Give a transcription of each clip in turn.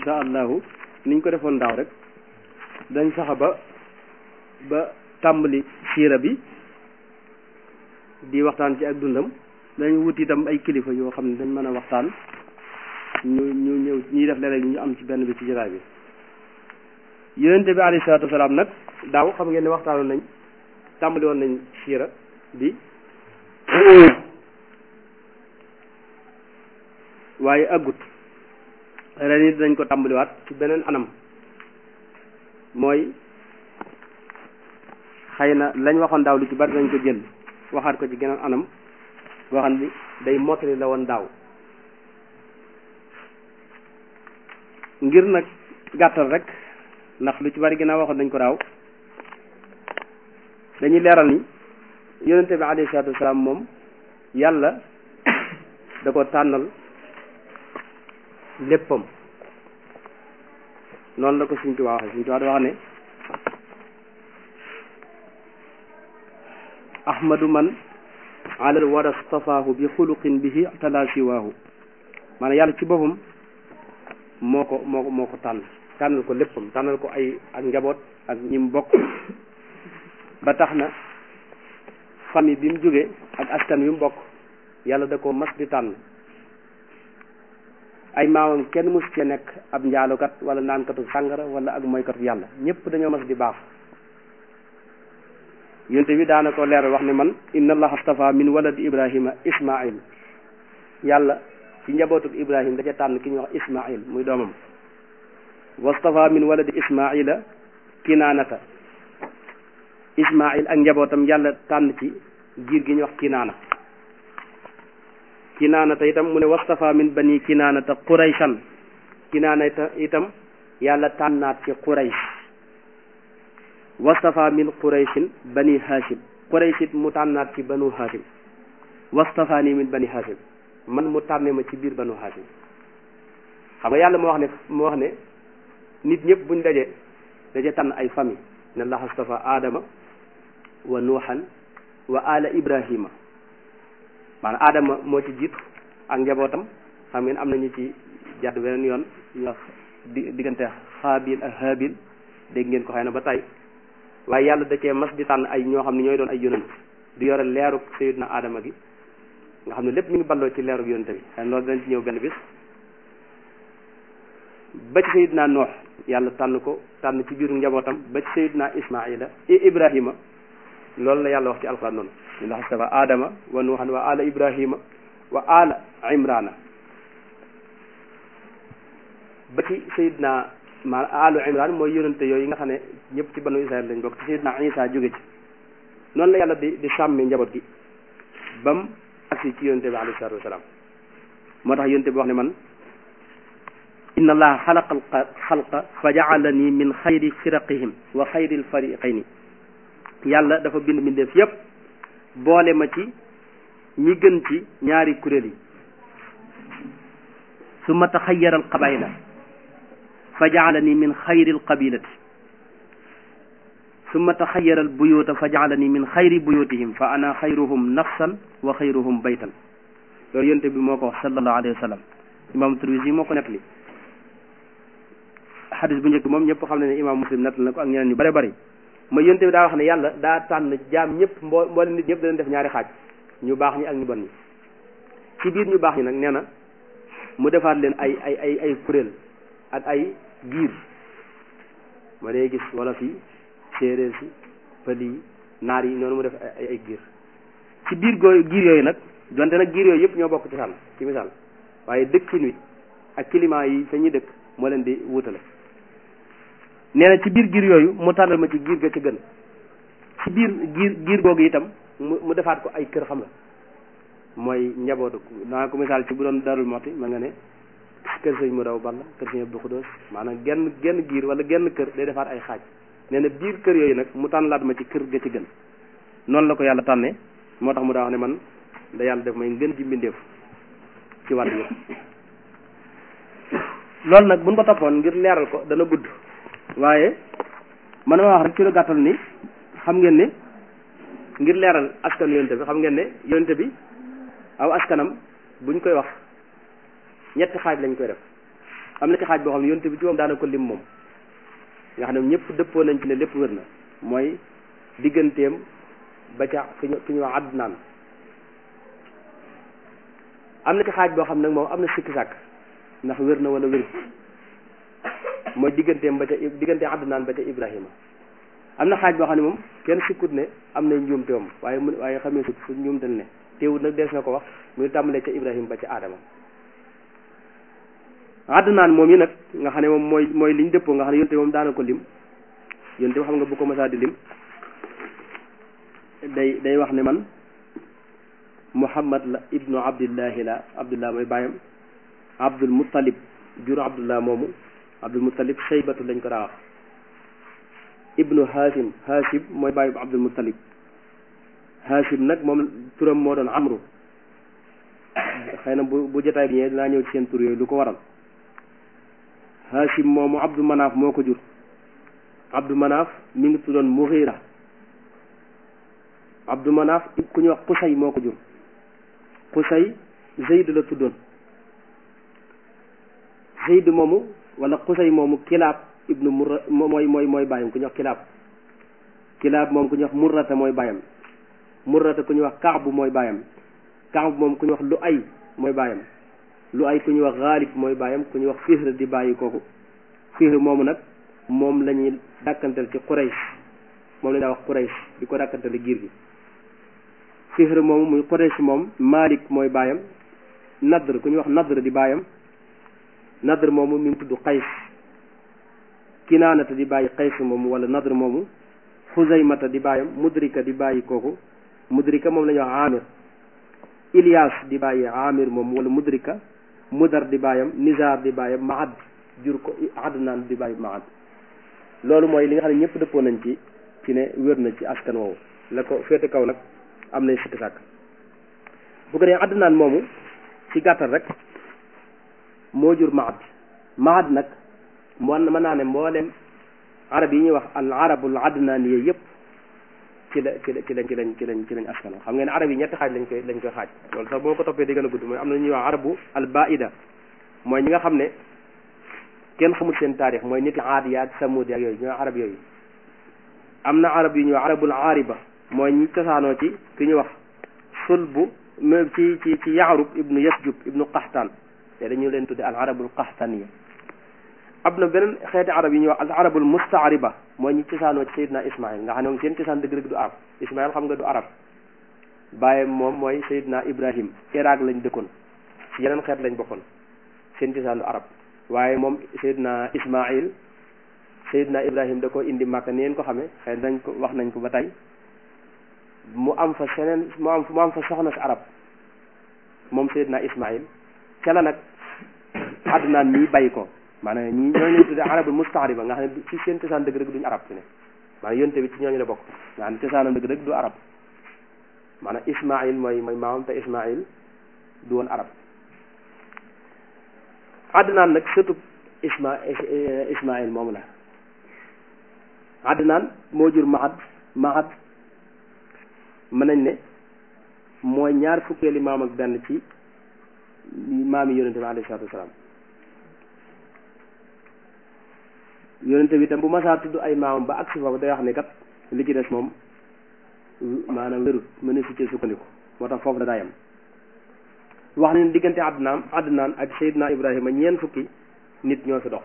insha allahu niñ ko defoon daaw rek dañ saxa ba ba tàmbali siira bi di waxtaan ci ak dundam dañ wut itam ay kilifa yoo xam ne dañ mën a waxtaan ñu ñu ñëw ñuy def léeg-léeg ñu am ci benn bi ci jotaay bi yonente bi alayhi salaatu wasalaam nag daaw xam ngeen ne waxtaanoon nañ tàmbali woon nañ siira bi waaye aggut ren it dañ ko tàmbaliwaat ci beneen anam mooy xëy na lañ waxoon daaw lu ci bari dañ ko jël waxaat ko ci geneen anam boo xam ni day mottali la woon daaw ngir nag gàttal rek ndax lu ci bari ginnaaw waxoon dañ ko daaw dañuy leeral ni yonente bi alayhi salaatu wasalaam moom yàlla da ko tànnal léppam noonu la ko suñ tuwaa waxe suñ tuwaa da wax ne ahmadu man alal wara stafaahu bi xuluqin bihi tala siwaahu maanaam yàlla ci boppam moo ko moo ko moo ko tànn tànnal ko léppam tànnal ko ay ak njaboot ak ñim bokk ba tax na famille bi mu jógee ak askan wi mu bokk yàlla da ko mas di tànn ay maamam kenn mus ci nekk ab njaalukat wala naankatu sàngara wala ak moykatu yàlla ñëpp dañoo mas di baax yonte bi daana ko leeral wax ne man inna allaha astafa min waladi ibrahima ismail yàlla ci njabootuk ibrahim daca tànn ki ñuy wax ismail muy doomam wastafa min waladi ismaila kinaanata ismail ak njabootam yàlla tànn ci giir gi ñuy wax kinaana kinaanata itam mu ne wastafa min bani kinaanata qurayshan kinaanata itam yàlla tànnaat ci quraysh wastafa min qurayshin bani hashim quraysh it mu tànnaat ci banu hashim wastafa nii min bani hashim man mu tànne ma ci biir banu hashim xam nga yàlla moo wax ne moo wax ne nit ñëpp buñ daje daje tànn ay famille ne allah astafa adama wa nuuhan wa ala ibrahima maanaam aadama moo ci jiitu ak njabootam xam ngeen am nañu ci jàdd beneen yoon ñu wax di diggante xaabil ak haabil dégg ngeen ko xëy na ba tey waaye yàlla da cee mas di tànn ay ñoo xam ne ñooy doon ay yonent di yore leeruk sayidna aadama gi nga xam ne lépp mi ngi balloo ci leeruk yonent bi xëy na loolu dañ ci ñëw benn bis ba ci sayidna noox yàlla tànn ko tànn ci biiru njabootam ba ci sayidna ismaila ibrahima loolu la yàlla wax ci alquran noonu ndax astafa adama wa nuuhan wa ala ibrahima wa ala imrana ba ci sayidna ma alu imran mooy yonente yooyu nga xam ne ñëpp ci banu israel lañ bokk ci sayidna isa jóge ci noonu la yàlla di di sàmmi njaboot gi bam agsi ci yonente bi alayhi salatu wasalaam moo tax yonente bi wax ne man inna allaha xalaqa alxalqa fa jaalani min xayri firaqihim wa xayri alfariqayni yàlla dafa bind mbindeef yépp boole ma ci ñi gën ci ñaari kuréel yi summa taxayyara alqabaila fa jaalani min xayri alqabilati summa taxayyara albuyuta fa jaalani min xayri buyutihim fa ana xayruhum nafsan wa xayruhum baytan loolu yonte bi moo ko wax sallallahu alayhi wa sallam imam Tirmisi moo ko nettali xadis bu njëkk moom ñëpp xam ne ne imam muslim nettali na ko ak ñeneen ñu bare bari mooy yonte bi daa wax ne yàlla daa tànn jaam ñëpp mboo mboole nit ñëpp da leen def ñaari xaaj ñu baax ñi ak ñu bon ñi ci biir ñu baax ñi nag nee na mu defaat leen ay ay ay ay kuréel ak ay giir ma day gis wala fii séeréer si pël yi naar yi noonu mu def ay ay giir ci biir goo giir yooyu nag donte nag giir yooyu yëpp ñoo bokk ci sàll ci misaal waaye dëkkin wi ak climat yi fa ñuy dëkk moo leen di wutale nee na ci biir giir yooyu mu tànnal ma ci giir ga ci gën ci biir giir giir googu itam mu mu defaat ko ay kër xam nga mooy njabootu naa ko misaal ci bu doon darul moti ma nga ne kër sëñ mu daw balla kër sëñ Abdou Xudoos maanaam genn genn giir wala genn kër day defaat ay xaaj nee na biir kër yooyu nag mu tànnalaat ma ci kër ga ci gën noonu la ko yàlla tànnee moo tax mu daa wax ne man da yàlla def may ngën ji mbindeef ci wàll yëpp loolu nag buñ ko toppoon ngir leeral ko dana gudd waaye man ma wax rek ci lu gàttal ni xam ngeen ne ngir leeral askan yonte bi xam ngeen ne yonte bi aw askanam buñ koy wax ñetti xaaj lañ koy def am na ci xaaj boo xam ne yonte bi ci moom daana ko lim moom nga xam ne ñëpp dëppoo nañ ci ne lépp wér na mooy digganteem ba ca fi ñu fi ñu wax Adnaan am na ci xaaj boo xam nag moom am na sikki sàkk ndax wér na wala wér mooy digganteem ba ca digganteem Adnaan ba ca Ibrahima am na xaaj boo xam ne moom kenn sikkut ne am na njuumte moom waaye mu waaye xamee sut fu njuumte ne teewut nag dees na ko wax muy tàmbalee ca Ibrahima ba ca Adama Adnaan moom yi nag nga xam ne moom mooy mooy liñ dëppoo nga xam ne yonte moom daana ko lim yonte xam nga bu ko masaa di lim day day wax ne man Muhammad la ibnu Abdillahi la Abdullah mooy bàyyam Abdul Muttalib jur Abdullah moomu Abdul Muttalib Shaybatu lañ ko daa wax ibnu Hashim Hashim mooy bàyyi bu Abdul Muttalib Hashim nag moom turam moo doon Amru xëy na bu bu jotaay bi ñëwee dinaa ñëw ci seen tur yooyu lu ko waral Hashim moomu Abdu Manaaf moo ko jur Abdu Manaaf mi ngi tuddoon Mughira Abdu Manaaf ku ñuy wax Qusay moo ko jur Qusay Zayd la tuddoon Zayd moomu wala Qusay moomu Kilaab ibnu Murra mooy mooy mooy bàyyam ku ñuy wax Kilaab Kilaab moom ku ñuy wax Murrata mooy bàyyam Murrata ku ñuy wax Kaabu mooy bàyyam Kaabu moom ku ñuy wax Lu'ay mooy bàyyam Lu'ay ku ñuy wax Gaalib mooy bàyyam ku ñuy wax Fihr di bàyyi kooku Fihr moomu nag moom la ñuy dàkkantal ci Quraysh moom la ñuy wax Quraysh di ko dàkkantale giir gi Fihr moomu muy Quraysh moom Malik mooy bàyyam Nadr ku ñuy wax Nadr di bàyyam Nadr moomu mi ngi tudd Qays Kinaanata di bàyyi Qays moomu wala Nadr moomu Xuzaymata di bàyyam Mudrika di bàyyi kooku Mudrika moom la ñuy wax Amir Ilyas di bàyyi Amir moomu wala Mudrika Mudar di bàyyam Nizar di bàyyam Maad jur ko Adnaan di bàyyi Maad loolu mooy li nga xam ne ñëpp dëppoo nañ ci ci ne wér na ci askan woowu la ko féete kaw nag am nañ sikki sàkk bu ko dee Adnaan moomu ci gàttal rek moo jur Maad Maad nag moo mën naa ne mboolem arab yi ñuy wax al arabul adnaan yooyu yëpp ci la ci la ci lañ ci lañ ci lañ ci lañ askan xam ngeen arab yi ñetti xaaj lañ koy lañ koy xaaj loolu sax boo ko toppee di gën a gudd mooy am na ñuy wax arabu al baida mooy ñi nga xam ne kenn xamul seen taarix mooy nit aadiyaat samud ak yooyu ñooy arab yooyu am na arab yu ñuy wax arabul aariba mooy ñi cosaanoo ci ki ñuy wax sulbu même ci ci ci yaarub ibnu yasjub ibnu qaxtaan te dañu leen tudde al arabul qaxtaniya am na beneen xeeti arab yi ñuy wax al arabul mustaariba mooy ñi cosaanoo ci sayidna ismail nga xam ne moom seen cosaan dëgg dëgg du arab ismail xam nga du arab bàyyam moom mooy sayidna ibrahim iraq lañ dëkkoon ci yeneen xeet lañ bokkoon seen cosaan du arab waaye moom sayidna ismail sayidna ibrahim da ko indi màkka ni ngeen ko xamee xëy nañ ko wax nañ ko ba tey mu am fa seneen mu am mu am fa soxna si arab moom sayidna ismail ca la nag adnaan mii bàyyi ko maanaam ñi ñooñu lañ tudde arabul mustaariba nga xam ne ci seen cosaan dëgg dëgg duñu arab fi ne maanaam yonte bi ci ñooñu la bokk nga xam ne cosaanam dëgg dëgg du arab maanaam ismail mooy mooy maamam te ismail du woon arab adnaan nag surtout isma ismail moom la adnaan moo jur mahad mahad mën nañ ne mooy ñaar fukkeeli maam ak benn ci maam yi yonente bi alayhi salaatu wasalaam yonente bi tam bu masaa tudd ay maamam ba agsi foofu day wax ne kat li ci des moom maanaam wérut mën si ci sukkandiku moo tax foofu la daa yem wax ne diggante Adnaan Adnaan ak Seydina Ibrahima ñeent fukki nit ñoo fi dox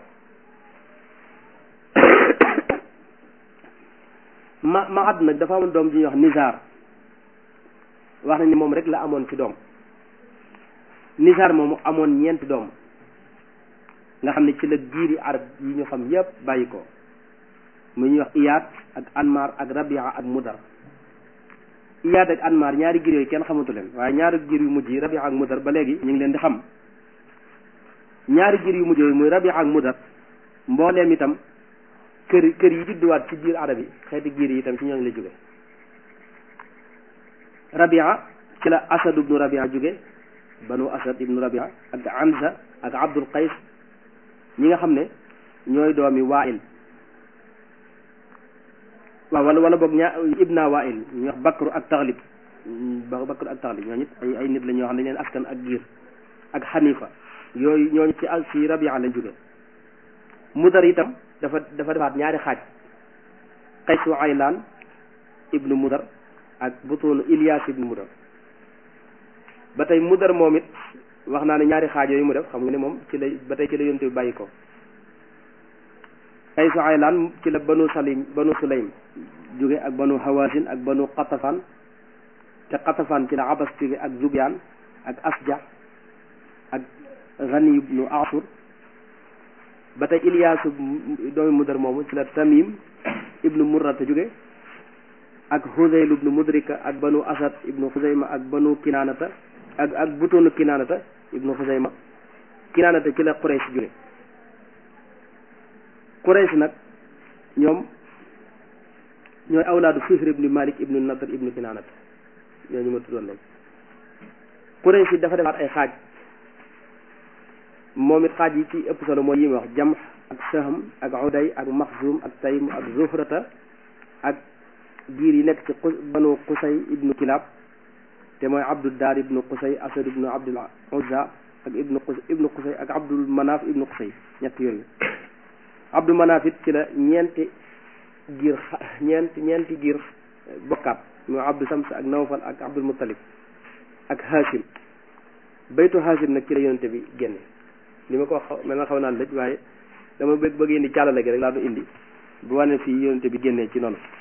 ma ma àdd nag dafa amoon doom ji ñuy wax Nizar wax nañ ni moom rek la amoon ci doom Nizar moomu amoon ñeenti doom nga xam ne ci la giiri arab yi ñu xam yépp bàyyi ko mu ñuy wax Iyaat ak Anmar ak Rabia ak Mudar Iyaat ak Anmar ñaari giir yooyu kenn xamatu leen waaye ñaari giir yu mujj yi Rabia ak Mudar ba léegi ñu ngi leen di xam ñaari giir yu mujj yooyu muy Rabia ak Mudar mbooleem itam kër kër yi judduwaat ci biir arab yi xeeti giir yi itam ci ñooñu la jóge Rabia ci la Asad ibnu Rabia jóge banu Asad ibnu Rabia ak Anza ak Abdul Qays ñi nga xam ne ñooy doomi Waa'il waaw wala wala boog ñaa ibna Waa'il ñu wax Bakru ak Taxlib Bakru ak Taxlib ñooñu it ay ay nit la ñoo xam ne leen askan ak giir ak Xanifa yooyu ñooñu ci ci Rabia lañ jóge mudar itam dafa dafa defaat ñaari xaaj qaysu aylaan ibnu mudar ak butuunu Ilyas ibnu mudar ba tey mudar moom it wax naa ne ñaari xaaj yooyu mu def xam nga ne moom ci la ba tey ci la yonte bi bàyyi ko qaysu aylaan ci la banu salim banu sulaym jóge ak banu hawazin ak banu qatafan te qatafan ci la abas jóge ak zubyaan ak asja ak gani ibnu asur ba tey Ilyas doomi mudar moomu ci la tamim ibnu murrata jóge ak Huzayl ibnu Mudrika ak banu Asad ibnu Xuzayma ak banu Kinaanata ak ak butoonu Kinaanata ibnu Xuzayma Kinaanata ci la Quraysh jóge Quraysh nag ñoom ñooy awlaadu Fihr ibnu Malik ibnu Nadr ibnu Kinaanata ñooñu ma tuddoon léegi Quraysh dafa defaat ay xaaj moom it xaaj yi ci ëpp solo mooy yi ma wax Jamh ak Sahm ak Uday ak Maxzum ak Taym ak Zuhrata ak giir yi nekk ci banu Qusay ibnu Kilab te mooy Abdul Daar ibnu Qusay Asad ibnu Abdul Uzza ak ibnu Qusay ibnu Qusay ak Abdul Manaf ibnu Qusay ñett yooyu Abdul Manaf it ci la ñeenti giir ñeenti ñeenti giir bokkaat mooy Abdul Sams ak Nawfal ak Abdul Muttalib ak Hashim baytu Hashim nag ci la yonente bi génne li ma ko wax mel na xaw naa lëj waaye dama bëgg bëgg indi càllale gi rek laa du indi bu wane fii yonente bi génnee ci noonu